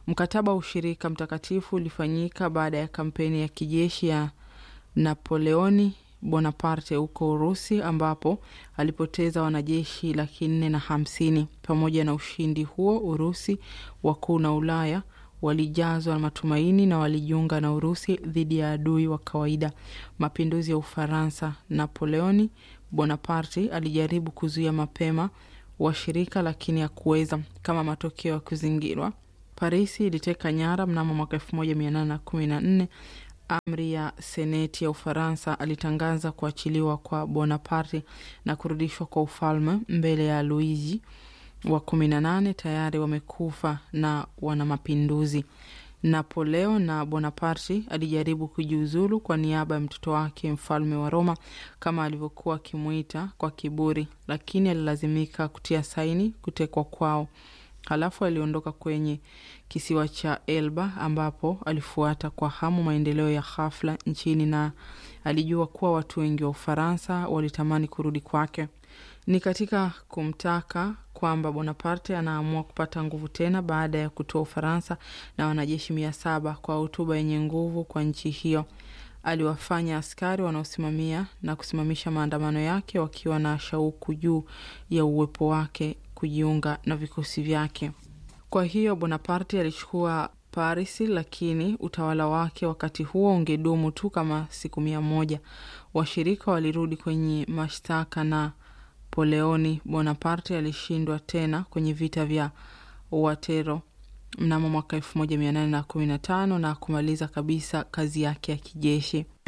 Mkataba wa ushirika mtakatifu ulifanyika baada ya kampeni ya kijeshi ya Napoleoni Bonaparte huko Urusi ambapo alipoteza wanajeshi laki nne na hamsini. Pamoja na ushindi huo, Urusi wakuu na Ulaya walijazwa na matumaini na walijiunga na Urusi dhidi ya adui wa kawaida, mapinduzi ya Ufaransa. Napoleoni Bonaparte alijaribu kuzuia mapema washirika, lakini hakuweza. Kama matokeo ya kuzingirwa, Parisi iliteka nyara mnamo mwaka elfu moja mia nane na kumi na nne. Amri ya seneti ya Ufaransa alitangaza kuachiliwa kwa Bonaparte na kurudishwa kwa ufalme mbele ya Luiji wa kumi na nane tayari wamekufa na wana mapinduzi. Napoleo na Bonaparte alijaribu kujiuzulu kwa niaba ya mtoto wake mfalme wa Roma kama alivyokuwa akimwita kwa kiburi, lakini alilazimika kutia saini kutekwa kwao. Halafu aliondoka kwenye kisiwa cha Elba ambapo alifuata kwa hamu maendeleo ya ghafla nchini na alijua kuwa watu wengi wa Ufaransa walitamani kurudi kwake. Ni katika kumtaka kwamba Bonaparte anaamua kupata nguvu tena baada ya kutoa Ufaransa na wanajeshi mia saba kwa hotuba yenye nguvu kwa nchi hiyo. Aliwafanya askari wanaosimamia na kusimamisha maandamano yake wakiwa na shauku juu ya uwepo wake kujiunga na vikosi vyake. Kwa hiyo Bonaparte alichukua Paris, lakini utawala wake wakati huo ungedumu tu kama siku mia moja. Washirika walirudi kwenye mashtaka na Poleoni Bonaparte alishindwa tena kwenye vita vya Waterloo mnamo mwaka elfu moja mia nane na kumi na tano na kumaliza kabisa kazi yake ya kijeshi.